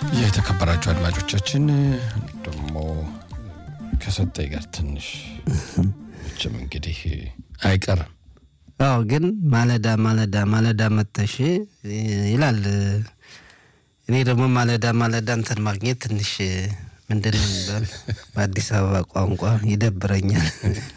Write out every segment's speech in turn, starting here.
የተከበራችሁ አድማጮቻችን ደግሞ ከሰጠኝ ጋር ትንሽ ችም እንግዲህ አይቀርም። አዎ ግን ማለዳ ማለዳ ማለዳ መተሽ ይላል። እኔ ደግሞ ማለዳ ማለዳ እንትን ማግኘት ትንሽ ምንድን ነው የሚባል በአዲስ አበባ ቋንቋ ይደብረኛል።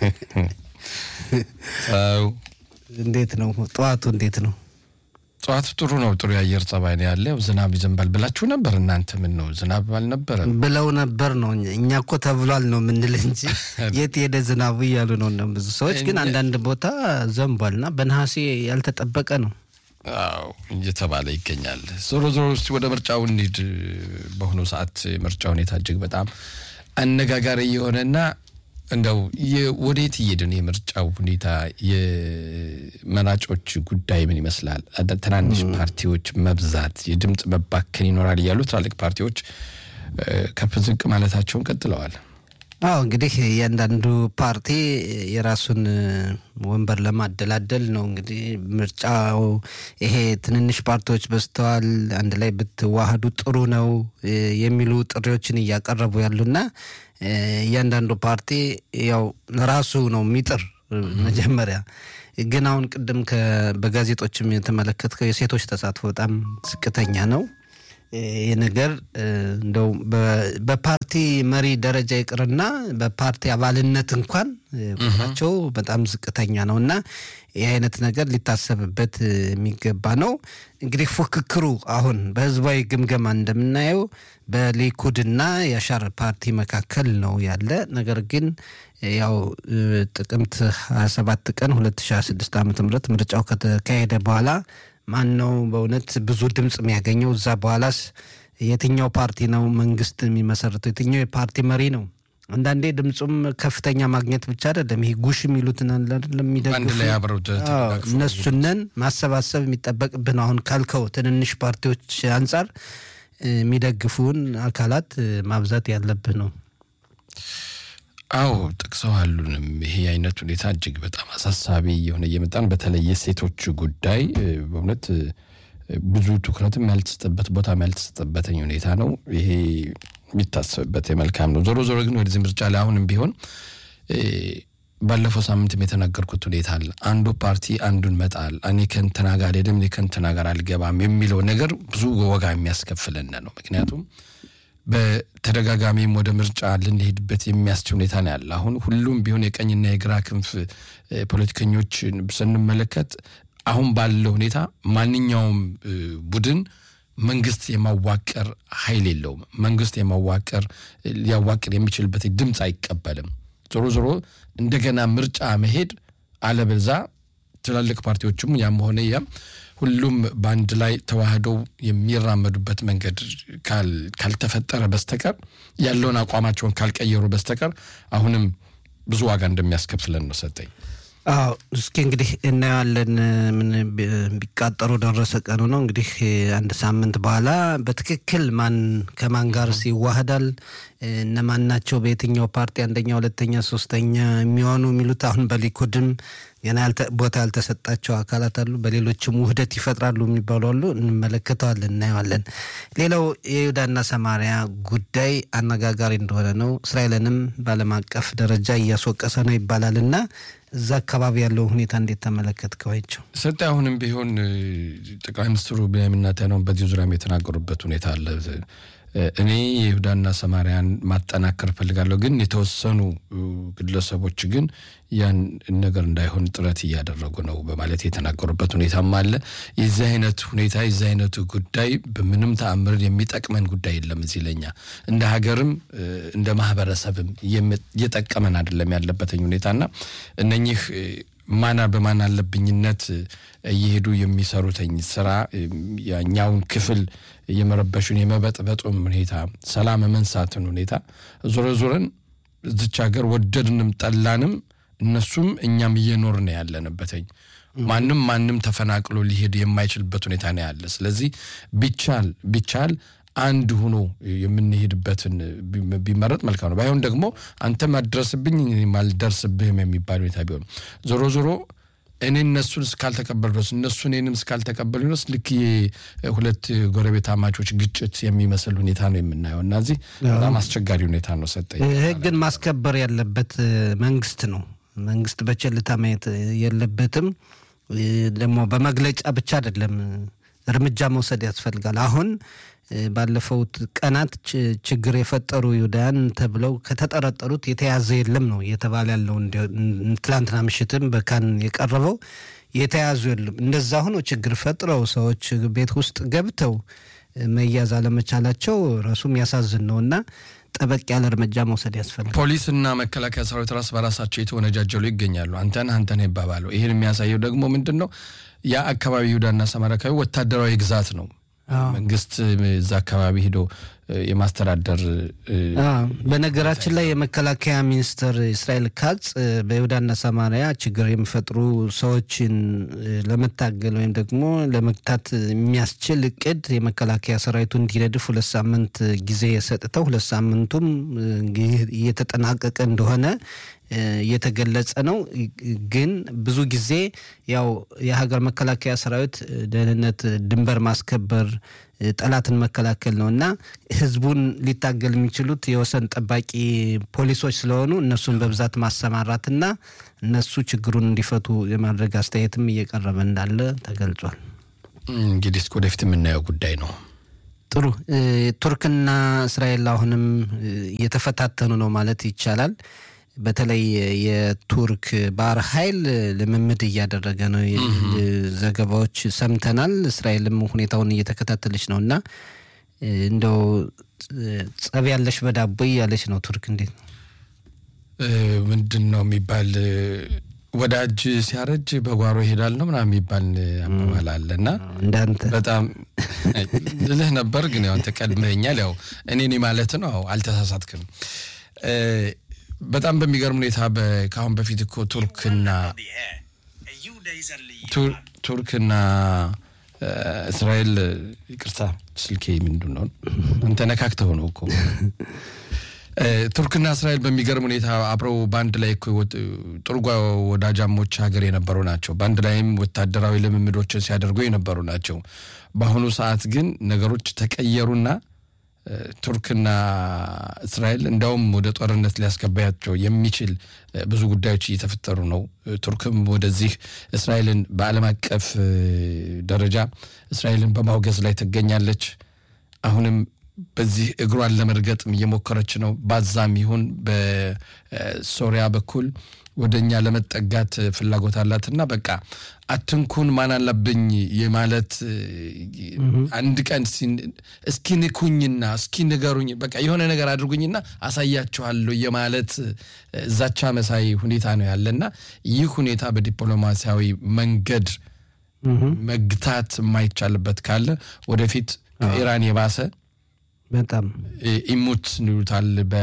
አዎ እንዴት ነው ጠዋቱ? እንዴት ነው ጠዋቱ? ጥሩ ነው። ጥሩ የአየር ጸባይ ነው ያለ። ዝናብ ይዘንባል ብላችሁ ነበር እናንተ። ምን ነው ዝናብ አልነበረም ብለው ነበር ነው። እኛ እኮ ተብሏል ነው የምንል እንጂ የት ሄደ ዝናቡ እያሉ ነው ነው ብዙ ሰዎች። ግን አንዳንድ ቦታ ዘንቧልና በነሐሴ ያልተጠበቀ ነው አዎ እየተባለ ይገኛል። ዞሮ ዞሮ እስቲ ወደ ምርጫው እንሂድ። በአሁኑ ሰዓት ምርጫ ሁኔታ እጅግ በጣም አነጋጋሪ የሆነና እንደው ወዴት እየሄድን የምርጫው ሁኔታ የመራጮች ጉዳይ ምን ይመስላል? ትናንሽ ፓርቲዎች መብዛት፣ የድምፅ መባከን ይኖራል እያሉ ትላልቅ ፓርቲዎች ከፍ ዝቅ ማለታቸውን ቀጥለዋል። አዎ እንግዲህ እያንዳንዱ ፓርቲ የራሱን ወንበር ለማደላደል ነው። እንግዲህ ምርጫው ይሄ ትንንሽ ፓርቲዎች በዝተዋል፣ አንድ ላይ ብትዋህዱ ጥሩ ነው የሚሉ ጥሪዎችን እያቀረቡ ያሉና እያንዳንዱ ፓርቲ ያው ራሱ ነው የሚጥር መጀመሪያ ግን አሁን ቅድም በጋዜጦችም የተመለከትከው የሴቶች ተሳትፎ በጣም ዝቅተኛ ነው። ይህ ነገር እንደው በፓርቲ መሪ ደረጃ ይቅርና በፓርቲ አባልነት እንኳን ቁጥራቸው በጣም ዝቅተኛ ነው እና ይህ አይነት ነገር ሊታሰብበት የሚገባ ነው። እንግዲህ ፉክክሩ አሁን በህዝባዊ ግምገማ እንደምናየው በሊኩድና የአሻር ፓርቲ መካከል ነው ያለ። ነገር ግን ያው ጥቅምት 27 ቀን 2026 ዓ ም ምርጫው ከተካሄደ በኋላ ማን ነው በእውነት ብዙ ድምፅ የሚያገኘው? እዛ በኋላስ የትኛው ፓርቲ ነው መንግስት የሚመሰርተው? የትኛው የፓርቲ መሪ ነው? አንዳንዴ ድምፁም ከፍተኛ ማግኘት ብቻ አይደለም። ይሄ ጉሽ የሚሉትን አንድ ላይ አብረው እነሱነን ማሰባሰብ የሚጠበቅብን አሁን ካልከው ትንንሽ ፓርቲዎች አንጻር የሚደግፉን አካላት ማብዛት ያለብህ ነው። አዎ ጠቅሰዋሉንም። ይሄ አይነት ሁኔታ እጅግ በጣም አሳሳቢ የሆነ እየመጣን በተለይ የሴቶች ጉዳይ በእውነት ብዙ ትኩረትም ያልተሰጠበት ቦታም ያልተሰጠበትኝ ሁኔታ ነው። ይሄ የሚታሰብበት የመልካም ነው። ዞሮ ዞሮ ግን ወደዚህ ምርጫ ላይ አሁንም ቢሆን ባለፈው ሳምንትም የተናገርኩት ሁኔታ አለ። አንዱ ፓርቲ አንዱን መጣል እኔ ከእንትና ጋር አልሄድም እኔ ከእንትና ጋር አልገባም የሚለው ነገር ብዙ ወጋ የሚያስከፍለን ነው። ምክንያቱም በተደጋጋሚም ወደ ምርጫ ልንሄድበት የሚያስችል ሁኔታ ነው ያለ። አሁን ሁሉም ቢሆን የቀኝና የግራ ክንፍ ፖለቲከኞች ስንመለከት አሁን ባለው ሁኔታ ማንኛውም ቡድን መንግስት የማዋቀር ኃይል የለውም። መንግስት የማዋቀር ሊያዋቅር የሚችልበት ድምፅ አይቀበልም። ዞሮ ዞሮ እንደገና ምርጫ መሄድ አለበዛ ትላልቅ ፓርቲዎችም ያም ሆነ ያም ሁሉም በአንድ ላይ ተዋህደው የሚራመዱበት መንገድ ካልተፈጠረ በስተቀር ያለውን አቋማቸውን ካልቀየሩ በስተቀር አሁንም ብዙ ዋጋ እንደሚያስከፍለን ነው ሰጠኝ። አዎ እስኪ እንግዲህ እናየዋለን። ምን ቢቃጠሩ ደረሰ ቀኑ ነው እንግዲህ አንድ ሳምንት በኋላ በትክክል ማን ከማን ጋር ይዋህዳል፣ እነማን ናቸው በየትኛው ፓርቲ አንደኛ፣ ሁለተኛ፣ ሶስተኛ የሚሆኑ የሚሉት አሁን በሊኩድም ገና ቦታ ያልተሰጣቸው አካላት አሉ። በሌሎችም ውህደት ይፈጥራሉ የሚባሉ አሉ። እንመለከተዋለን፣ እናየዋለን። ሌላው የይሁዳና ሰማሪያ ጉዳይ አነጋጋሪ እንደሆነ ነው። እስራኤልንም በዓለም አቀፍ ደረጃ እያስወቀሰ ነው ይባላል እና እዛ አካባቢ ያለው ሁኔታ እንዴት ተመለከትከዋቸው? ሰጤ አሁንም ቢሆን ጠቅላይ ሚኒስትሩ ቤንያሚን ኔታንያሁ በዚህ ዙሪያም የተናገሩበት ሁኔታ አለ። እኔ የይሁዳና ሰማርያን ማጠናከር እፈልጋለሁ፣ ግን የተወሰኑ ግለሰቦች ግን ያን ነገር እንዳይሆን ጥረት እያደረጉ ነው በማለት የተናገሩበት ሁኔታም አለ። የዚህ አይነት ሁኔታ የዚህ አይነቱ ጉዳይ በምንም ተአምር የሚጠቅመን ጉዳይ የለም። እዚህ ለኛ እንደ ሀገርም እንደ ማህበረሰብም እየጠቀመን አይደለም ያለበትኝ ሁኔታና እነኚህ ማና በማን አለብኝነት እየሄዱ የሚሰሩትኝ ስራ ያኛውን ክፍል የመረበሹን የመበጥበጡም ሁኔታ ሰላም መንሳትን ሁኔታ ዞረ ዞረን እዚች ሀገር ወደድንም ጠላንም እነሱም እኛም እየኖርን ያለንበትኝ ማንም ማንም ተፈናቅሎ ሊሄድ የማይችልበት ሁኔታ ነው ያለ። ስለዚህ ቢቻል ቢቻል አንድ ሆኖ የምንሄድበትን ቢመረጥ መልካም ነው። ባይሆን ደግሞ አንተም አትደርስብኝ እኔም አልደርስብህም የሚባል ሁኔታ ቢሆን ዞሮ ዞሮ እኔ እነሱን እስካልተቀበሉ ድረስ እነሱ እኔንም እስካልተቀበሉ ድረስ ልክ ሁለት ጎረቤት አማቾች ግጭት የሚመስል ሁኔታ ነው የምናየው እና እዚህ በጣም አስቸጋሪ ሁኔታ ነው። ሰጠኝ ህግን ማስከበር ያለበት መንግስት ነው። መንግስት በቸልታ ማየት የለበትም። ደግሞ በመግለጫ ብቻ አይደለም እርምጃ መውሰድ ያስፈልጋል። አሁን ባለፈውት ቀናት ችግር የፈጠሩ ይሁዳውያን ተብለው ከተጠረጠሩት የተያዘ የለም ነው እየተባለ ያለው። ትላንትና ምሽትም በካን የቀረበው የተያዙ የለም። እንደዛ ሆኖ ችግር ፈጥረው ሰዎች ቤት ውስጥ ገብተው መያዝ አለመቻላቸው ራሱ የሚያሳዝን ነው እና ጠበቅ ያለ እርምጃ መውሰድ ያስፈልጋል። ፖሊስና መከላከያ ሰራዊት ራስ በራሳቸው የተወነጃጀሉ ይገኛሉ። አንተን አንተን ይባባለው። ይህን የሚያሳየው ደግሞ ምንድን ነው? ያ አካባቢ ይሁዳና ሰማርያ አካባቢ ወታደራዊ ግዛት ነው። መንግስት እዛ አካባቢ ሂዶ የማስተዳደር በነገራችን ላይ የመከላከያ ሚኒስትር እስራኤል ካጽ በይሁዳና ሰማርያ ችግር የሚፈጥሩ ሰዎችን ለመታገል ወይም ደግሞ ለመግታት የሚያስችል እቅድ የመከላከያ ሰራዊቱ እንዲነድፍ ሁለት ሳምንት ጊዜ ሰጥተው ሁለት ሳምንቱም እየተጠናቀቀ እንደሆነ እየተገለጸ ነው። ግን ብዙ ጊዜ ያው የሀገር መከላከያ ሰራዊት ደህንነት፣ ድንበር ማስከበር፣ ጠላትን መከላከል ነው እና ህዝቡን ሊታገል የሚችሉት የወሰን ጠባቂ ፖሊሶች ስለሆኑ እነሱን በብዛት ማሰማራትና እነሱ ችግሩን እንዲፈቱ የማድረግ አስተያየትም እየቀረበ እንዳለ ተገልጿል። እንግዲህ እስከ ወደፊት የምናየው ጉዳይ ነው። ጥሩ። ቱርክና እስራኤል አሁንም እየተፈታተኑ ነው ማለት ይቻላል። በተለይ የቱርክ ባህር ኃይል ልምምድ እያደረገ ነው ዘገባዎች ሰምተናል። እስራኤልም ሁኔታውን እየተከታተለች ነው እና እንደው ጸብ ያለሽ በዳቦ እያለች ነው ቱርክ። እንዴት ነው ምንድን ነው የሚባል ወዳጅ ሲያረጅ በጓሮ ይሄዳል ነው ምናምን የሚባል አባባል አለ እና እንዳንተ በጣም ልልህ ነበር፣ ግን ያው አንተ ቀድመኸኛል። ያው እኔ ማለት ነው አልተሳሳትክም። በጣም በሚገርም ሁኔታ ከአሁን በፊት እኮ ቱርክና ቱርክና እስራኤል ይቅርታ፣ ስልኬ ምንድን ነው አንተ ነካክተው ነው እኮ ቱርክና እስራኤል በሚገርም ሁኔታ አብረው በአንድ ላይ ጥሩ ወዳጃሞች ሀገር የነበሩ ናቸው። በአንድ ላይም ወታደራዊ ልምምዶችን ሲያደርጉ የነበሩ ናቸው። በአሁኑ ሰዓት ግን ነገሮች ተቀየሩና ቱርክና እስራኤል እንዲያውም ወደ ጦርነት ሊያስገባያቸው የሚችል ብዙ ጉዳዮች እየተፈጠሩ ነው። ቱርክም ወደዚህ እስራኤልን በዓለም አቀፍ ደረጃ እስራኤልን በማውገዝ ላይ ትገኛለች። አሁንም በዚህ እግሯን ለመርገጥም እየሞከረች ነው። ባዛም ይሁን በሶሪያ በኩል ወደ እኛ ለመጠጋት ፍላጎት አላትና በቃ አትንኩን ማን አለብኝ የማለት አንድ ቀን እስኪ ንኩኝና እስኪ ንገሩኝ በቃ የሆነ ነገር አድርጉኝና አሳያችኋለሁ የማለት ዛቻ መሳይ ሁኔታ ነው ያለና ይህ ሁኔታ በዲፕሎማሲያዊ መንገድ መግታት የማይቻልበት ካለ ወደፊት ከኢራን የባሰ በጣም ኢሙት ይሉታል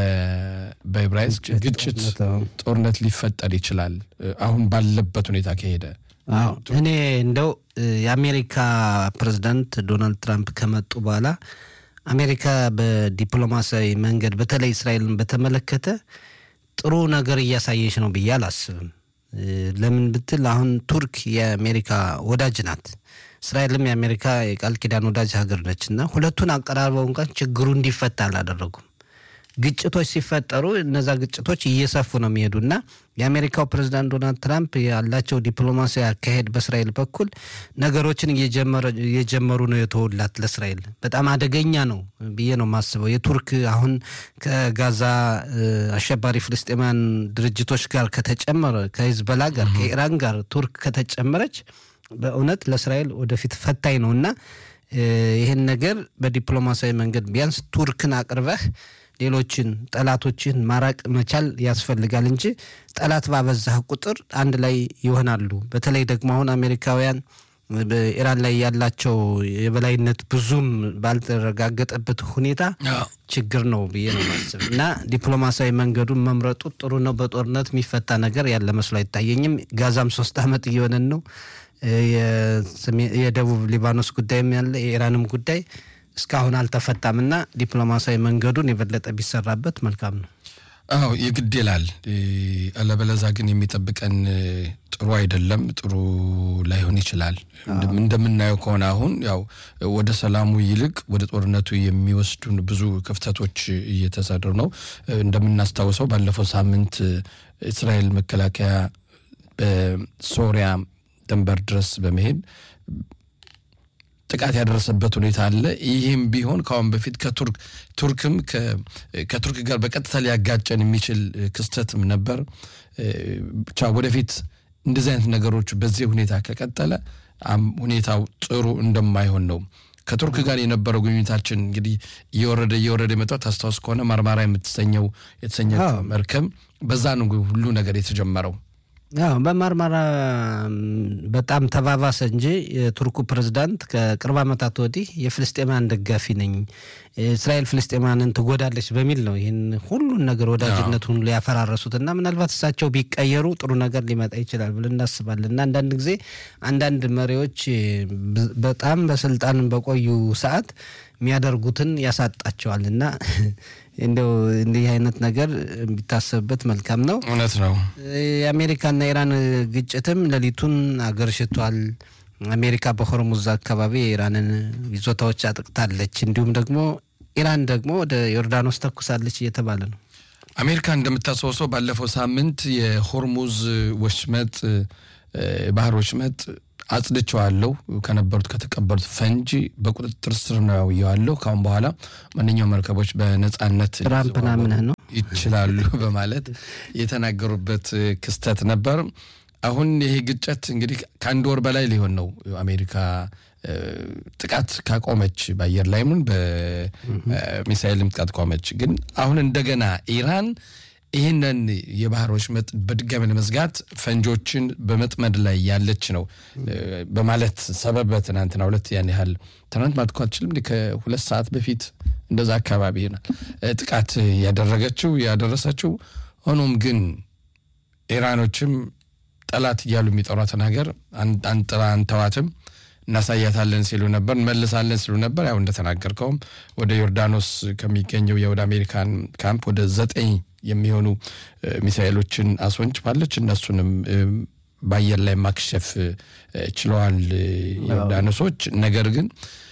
በዕብራይስጥ ግጭት፣ ጦርነት ሊፈጠር ይችላል አሁን ባለበት ሁኔታ ከሄደ። እኔ እንደው የአሜሪካ ፕሬዚዳንት ዶናልድ ትራምፕ ከመጡ በኋላ አሜሪካ በዲፕሎማሲያዊ መንገድ በተለይ እስራኤልን በተመለከተ ጥሩ ነገር እያሳየች ነው ብዬ አላስብም። ለምን ብትል አሁን ቱርክ የአሜሪካ ወዳጅ ናት። እስራኤልም የአሜሪካ የቃል ኪዳን ወዳጅ ሀገር ነች እና ሁለቱን አቀራርበው እንኳን ችግሩ እንዲፈታ አላደረጉም። ግጭቶች ሲፈጠሩ እነዛ ግጭቶች እየሰፉ ነው የሚሄዱ እና የአሜሪካው ፕሬዚዳንት ዶናልድ ትራምፕ ያላቸው ዲፕሎማሲያዊ አካሄድ በእስራኤል በኩል ነገሮችን እየጀመሩ ነው የተውላት ለእስራኤል በጣም አደገኛ ነው ብዬ ነው የማስበው። የቱርክ አሁን ከጋዛ አሸባሪ ፍልስጤማውያን ድርጅቶች ጋር ከተጨመረ ከሂዝቦላ ጋር ከኢራን ጋር ቱርክ ከተጨመረች በእውነት ለእስራኤል ወደፊት ፈታኝ ነው እና ይህን ነገር በዲፕሎማሲያዊ መንገድ ቢያንስ ቱርክን አቅርበህ ሌሎችን ጠላቶችን ማራቅ መቻል ያስፈልጋል እንጂ ጠላት ባበዛህ ቁጥር አንድ ላይ ይሆናሉ። በተለይ ደግሞ አሁን አሜሪካውያን በኢራን ላይ ያላቸው የበላይነት ብዙም ባልተረጋገጠበት ሁኔታ ችግር ነው ብዬ ነው ማስብ እና ዲፕሎማሲያዊ መንገዱን መምረጡ ጥሩ ነው። በጦርነት የሚፈታ ነገር ያለ መስሎ አይታየኝም። ጋዛም ሶስት ዓመት እየሆነን ነው። የደቡብ ሊባኖስ ጉዳይም ያለ የኢራንም ጉዳይ እስካሁን አልተፈታም እና ዲፕሎማሲያዊ መንገዱን የበለጠ ቢሰራበት መልካም ነው። አዎ የግድ ይላል። አለበለዛ ግን የሚጠብቀን ጥሩ አይደለም፣ ጥሩ ላይሆን ይችላል። እንደምናየው ከሆነ አሁን ያው ወደ ሰላሙ ይልቅ ወደ ጦርነቱ የሚወስዱን ብዙ ክፍተቶች እየተሰሩ ነው። እንደምናስታውሰው ባለፈው ሳምንት እስራኤል መከላከያ በሶሪያ ድንበር ድረስ በመሄድ ጥቃት ያደረሰበት ሁኔታ አለ። ይህም ቢሆን ከአሁን በፊት ከቱርክ ቱርክም ከቱርክ ጋር በቀጥታ ሊያጋጨን የሚችል ክስተትም ነበር። ብቻ ወደፊት እንደዚህ አይነት ነገሮች በዚህ ሁኔታ ከቀጠለ ሁኔታው ጥሩ እንደማይሆን ነው። ከቱርክ ጋር የነበረው ግንኙነታችን እንግዲህ እየወረደ እየወረደ የመጣው ታስታውስ ከሆነ ማርማራ የምትሰኘው የተሰኘ መርከብ በዛ ነው ሁሉ ነገር የተጀመረው። ያው በማርማራ በጣም ተባባሰ እንጂ የቱርኩ ፕሬዝዳንት ከቅርብ ዓመታት ወዲህ የፍልስጤማን ደጋፊ ነኝ፣ እስራኤል ፍልስጤማንን ትጎዳለች በሚል ነው ይህን ሁሉን ነገር ወዳጅነቱን ሊያፈራረሱት እና ምናልባት እሳቸው ቢቀየሩ ጥሩ ነገር ሊመጣ ይችላል ብለን እናስባለን። እና አንዳንድ ጊዜ አንዳንድ መሪዎች በጣም በስልጣን በቆዩ ሰዓት የሚያደርጉትን ያሳጣቸዋል እና እንደው እንዲህ አይነት ነገር ቢታሰብበት መልካም ነው። እውነት ነው። የአሜሪካና ኢራን ግጭትም ሌሊቱን አገርሽቷል። አሜሪካ በሆርሙዝ አካባቢ የኢራንን ይዞታዎች አጥቅታለች። እንዲሁም ደግሞ ኢራን ደግሞ ወደ ዮርዳኖስ ተኩሳለች እየተባለ ነው። አሜሪካ እንደምታስታውሰው ባለፈው ሳምንት የሆርሙዝ ወሽመጥ ባህር ወሽመጥ አጽድቸዋለሁ ከነበሩት ከተቀበሉት ፈንጂ በቁጥጥር ስር ነው ያለው። ካሁን በኋላ ማንኛውም መርከቦች በነጻነት ትራምፕ ናምንህ ነው ይችላሉ በማለት የተናገሩበት ክስተት ነበር። አሁን ይሄ ግጭት እንግዲህ ከአንድ ወር በላይ ሊሆን ነው አሜሪካ ጥቃት ካቆመች በአየር ላይ ምን በሚሳይልም ጥቃት ቆመች። ግን አሁን እንደገና ኢራን ይህንን የባህር ወሽመጥ በድጋሚ ለመዝጋት ፈንጆችን በመጥመድ ላይ ያለች ነው በማለት ሰበብ በትናንትና ሁለት ያን ያህል ትናንት ማለት እኮ አልችልም ከሁለት ሰዓት በፊት እንደዛ አካባቢ ይሆናል ጥቃት ያደረገችው ያደረሰችው። ሆኖም ግን ኢራኖችም ጠላት እያሉ የሚጠሯትን ሀገር አንጥራ አንተዋትም እናሳያታለን ሲሉ ነበር፣ እንመልሳለን ሲሉ ነበር። ያው እንደተናገርከውም ወደ ዮርዳኖስ ከሚገኘው የወደ አሜሪካን ካምፕ ወደ ዘጠኝ የሚሆኑ ሚሳኤሎችን አስወንጭፋለች። እነሱንም በአየር ላይ ማክሸፍ ችለዋል ዮርዳኖሶች። ነገር ግን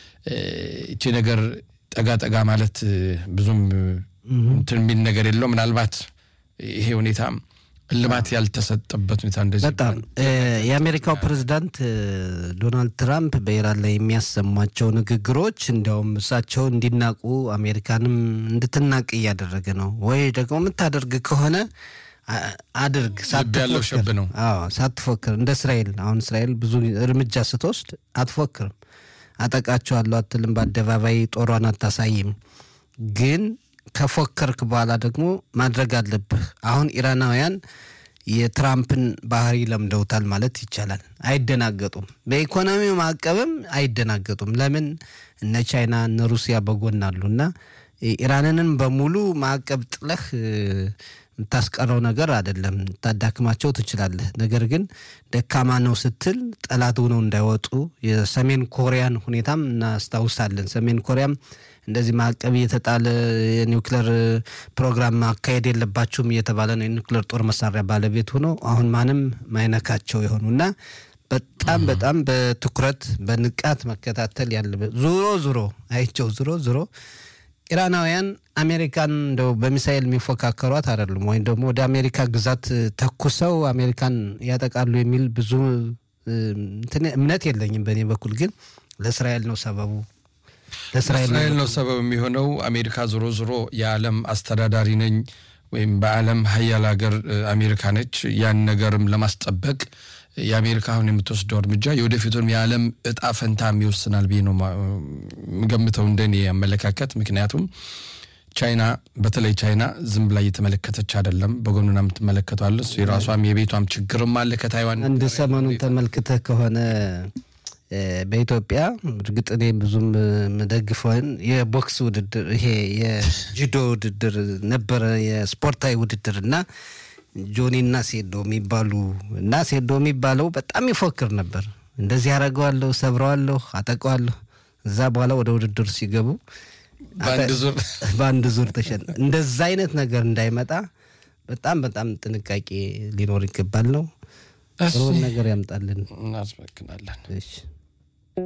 እቺ ነገር ጠጋ ጠጋ ማለት ብዙም እንትን የሚል ነገር የለው። ምናልባት ይሄ ሁኔታ እልባት ያልተሰጠበት ሁኔታ እንደዚህ በጣም የአሜሪካው ፕሬዝዳንት ዶናልድ ትራምፕ በኢራን ላይ የሚያሰሟቸው ንግግሮች እንዲያውም እሳቸው እንዲናቁ አሜሪካንም እንድትናቅ እያደረገ ነው። ወይ ደግሞ የምታደርግ ከሆነ አድርግ ያለው ሸብ ነው። ሳትፎክር እንደ እስራኤል አሁን እስራኤል ብዙ እርምጃ ስትወስድ አትፎክርም። አጠቃቸዋለሁ አትልም፣ በአደባባይ ጦሯን አታሳይም። ግን ከፎከርክ በኋላ ደግሞ ማድረግ አለብህ። አሁን ኢራናውያን የትራምፕን ባህሪ ለምደውታል ማለት ይቻላል። አይደናገጡም። በኢኮኖሚው ማዕቀብም አይደናገጡም። ለምን እነ ቻይና እነ ሩሲያ በጎን አሉ እና ኢራንንም በሙሉ ማዕቀብ ጥለህ የምታስቀረው ነገር አይደለም። ታዳክማቸው ትችላለህ። ነገር ግን ደካማ ነው ስትል ጠላት ሆነው እንዳይወጡ የሰሜን ኮሪያን ሁኔታም እናስታውሳለን። ሰሜን ኮሪያም እንደዚህ ማዕቀብ እየተጣለ የኒውክሌር ፕሮግራም ማካሄድ የለባችሁም እየተባለ ነው የኒውክሌር ጦር መሳሪያ ባለቤት ሆኖ አሁን ማንም ማይነካቸው የሆኑ እና በጣም በጣም በትኩረት በንቃት መከታተል ያለበት ዙሮ ዙሮ አይቸው ዙሮ ዙሮ ኢራናውያን አሜሪካን እንደው በሚሳኤል የሚፎካከሯት አይደሉም፣ ወይም ደግሞ ወደ አሜሪካ ግዛት ተኩሰው አሜሪካን ያጠቃሉ የሚል ብዙ እምነት የለኝም። በእኔ በኩል ግን ለእስራኤል ነው ሰበቡ ለእስራኤል ነው ሰበብ የሚሆነው። አሜሪካ ዞሮ ዞሮ የዓለም አስተዳዳሪ ነኝ ወይም በዓለም ሀያል ሀገር አሜሪካ ነች። ያን ነገርም ለማስጠበቅ የአሜሪካ አሁን የምትወስደው እርምጃ የወደፊቱን የዓለም እጣ ፈንታም ይወስናል ብዬ ነው የምገምተው እንደኔ አመለካከት። ምክንያቱም ቻይና በተለይ ቻይና ዝም ብላ እየተመለከተች አይደለም፣ በጎኑና የምትመለከተዋለች። የራሷም የቤቷም ችግርም አለ ከታይዋን አንድ ሰሞኑን ተመልክተህ ከሆነ በኢትዮጵያ እርግጥ እኔ ብዙም የምደግፈውን የቦክስ ውድድር ይሄ የጁዶ ውድድር ነበረ፣ የስፖርታዊ ውድድር እና ጆኒ እና ሴዶ የሚባሉ እና ሴዶ የሚባለው በጣም ይፎክር ነበር። እንደዚህ ያደረገዋለሁ፣ ሰብረዋለሁ፣ አጠቀዋለሁ። እዛ በኋላ ወደ ውድድር ሲገቡ በአንድ ዙር ተሸነ። እንደዛ አይነት ነገር እንዳይመጣ በጣም በጣም ጥንቃቄ ሊኖር ይገባል ነው ጥሩን ነገር ያምጣልን። እናስመክናለን። እሺ